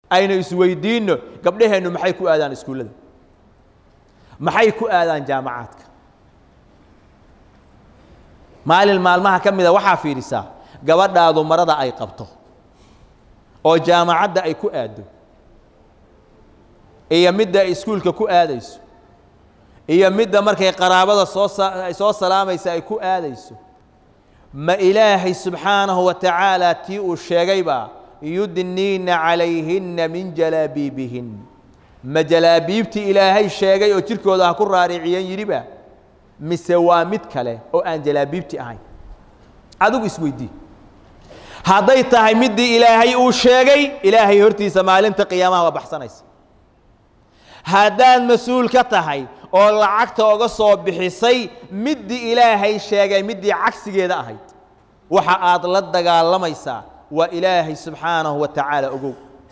aynu isweydiinno gabdhaheennu maxay ku aadaan iskuullada maxay ku aadaan jaamacaadka maalin maalmaha ka mida waxaa fiidhisaa gabadhaadu marada ay qabto oo jaamacadda ay ku aaddo iyo midda ay iskuulka ku aadayso iyo midda markay qaraabada soo sa soo salaamaysa ay ku aadayso ma ilaahay subxaanahu wa tacaala tii uu sheegaybaa yudniina calayhinna min jalaabiibihin ma jalaabiibtii ilaahay sheegay oo jirkooda ha ku raariciyeen yidhiba mise waa mid kale oo aan jalaabiibti ahayn adigu isweydii hadday tahay middii ilaahay uu sheegay ilaahay hortiisa maalinta qiyaamaha waa baxsanaysa haddaad mas-uul ka tahay oo lacagta oga soo bixisay middii ilaahay sheegay middii cagsigeeda ahayd waxa aad la dagaalamaysaa waa ilaahay subxaanahu wa tacaala ogow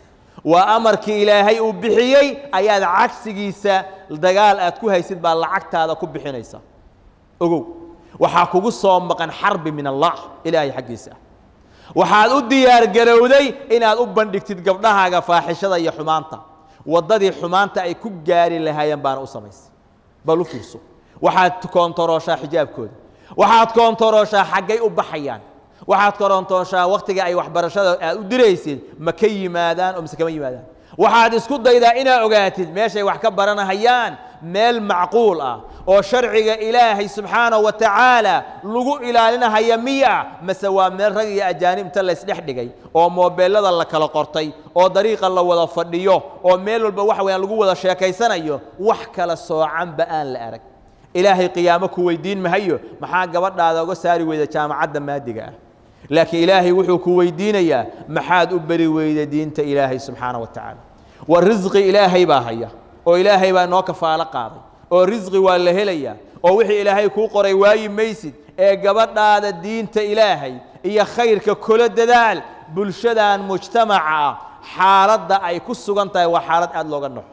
waa amarkii ilaahay uu bixiyey ayaad cagsigiisa dagaal aad ku haysid baa lacagtaada ku bixinaysa ogow waxaa kugu soo maqan xarbi min allah ilaahay xaggiisa ah waxaad u diyaargarowday inaad u bandhigtid gabdhahaaga faaxishada iyo xumaanta waddadii xumaanta ay ku gaari lahaayeen baana u samaysay bal u fiirso waxaad koontarooshaa xijaabkooda waxaad koontarooshaa xaggay u baxayaan waxaad korontooshaa wakhtiga ay waxbarashada aad u diraysid ma ka yimaadaan oo mise kama yimaadaan waxaad isku daydaa inaad ogaatid meeshay wax ka baranahayaan meel macquul ah oo sharciga ilaahay subxaanahu wa tacaala lagu ilaalinahaya miya mase waa meel rag iyo ajaanibta laysdhex dhigay oo moobeelada la kala qortay oo dariiqa la wada fadhiyo oo meel walba waxa weyaan lagu wada sheekaysanayo wax kala soocanba aan la arag ilaahay qiyaamo ku weydiin mahayo maxaa gabadhaada uga saari weyda jaamacadda maadiga ah laakiin ilaahay wuxuu ku weydiinayaa maxaad u beri weyda diinta ilaahay subxaana wa tacaala war risqi ilaahay baa haya oo ilaahay baa noo kafaalo qaaday oo risqi waa la helayaa oo wixii ilaahay kuu qoray waayi maysid ee gabadhaada diinta ilaahay iyo khayrka kula dadaal bulshadan mujtamaca ah xaaladda ay ku sugan tahay waa xaalad aad looga noxo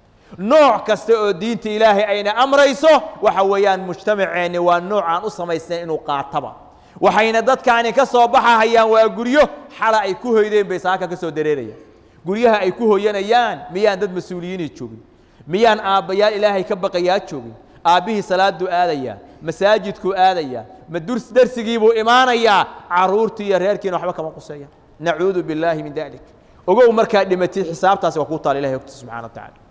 nooc kasta oo diinta ilaahay ayna amrayso waxa weeyaan mujtamaceenni waa nooc aan u samaysnayn inuu qaataba waxayna dadkaani ka soo baxahayaan waa guryo xala ay ku hoydeen bay saaka ka soo dareerayaan guryaha ay ku hoyanayaan miyaan dad mas-uuliyiinii joogin miyaan aabbayaal ilaahay ka baqayaa joogin aabbihii salaaduu aadayaa masaajidkuu aadayaa ma durs darsigiibuu imaanayaa carruurtii iyo reerkiina waxba kama quseeyaan nacuudu billaahi min dalik ogow markaad dhimatid xisaabtaasi waa kuu taala ilahay ogta subxana wa tacala